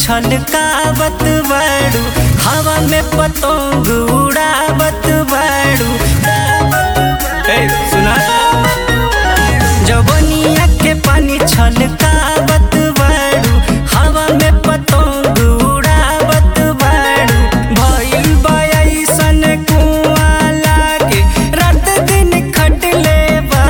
छलकावत बाड़ू हवा में पतंग उड़ावत बाड़ू ए सुना जवनिया के पानी छलकावत बाड़ू हवा में पतंग उड़ावत बाड़ू भइल बा अइसन कुआं लागे रात दिन खटले बा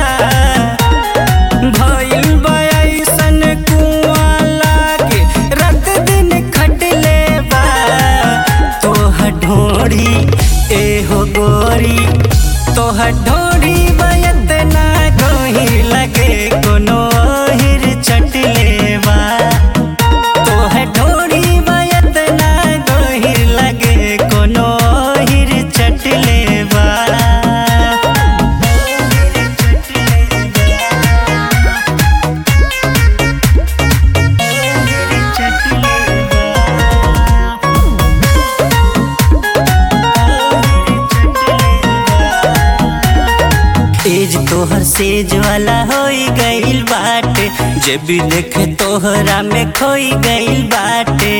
भइल बा अइसन कुआं लागे रात दिन खटले बा तोहर ढोरी एहो गोरी तोहर ढोरी बयत ना गोही लगे कोनो ओहिर चटले बा तोहर ढोरी बयत ना गोही लगे कोनो ओहिर चटले बा एज तोहर सेज वाला होई गइल बाटे जे भी देखे तोहरा में खोई गइल बाटे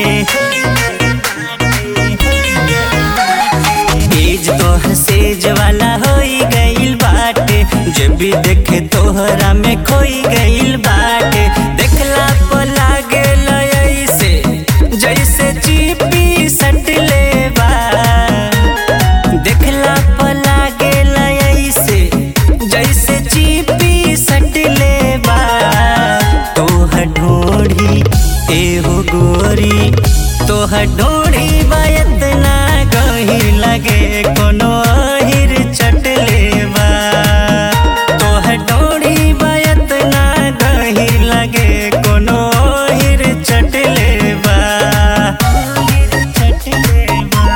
एज तोहर सेज वाला होई गइल बाटे जे भी देखे तोहरा में खोई गइल बाटे देखला पर लागे ऐसे जैसे चीपी सटले बा देखला पर लागेल ऐसे जैसे चीपी सटले बा तोहर ढोढ़ी एहो गोरी तोहर ढोढ़ी बायत ना गही लगे कोनो अहिर चटले बा तोहर ढोढ़ी बायत ना गही लगे कोनो अहिर चटले बा चटले बा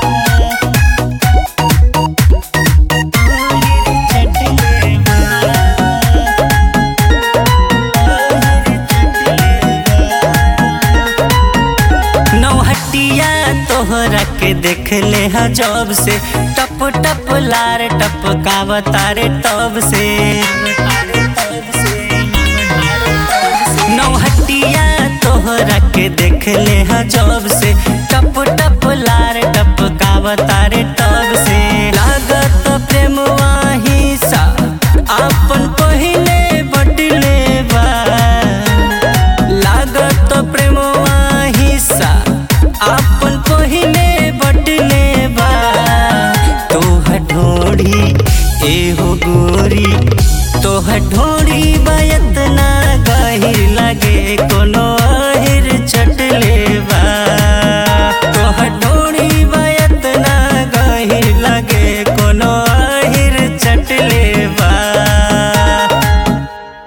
नौहटिया तोहरा के देख ले ह जब से टप टप लार टप कावतारे तब से नौहटिया तोहरा के देख ले ह जब से टप टप लार टप कावतारे तब से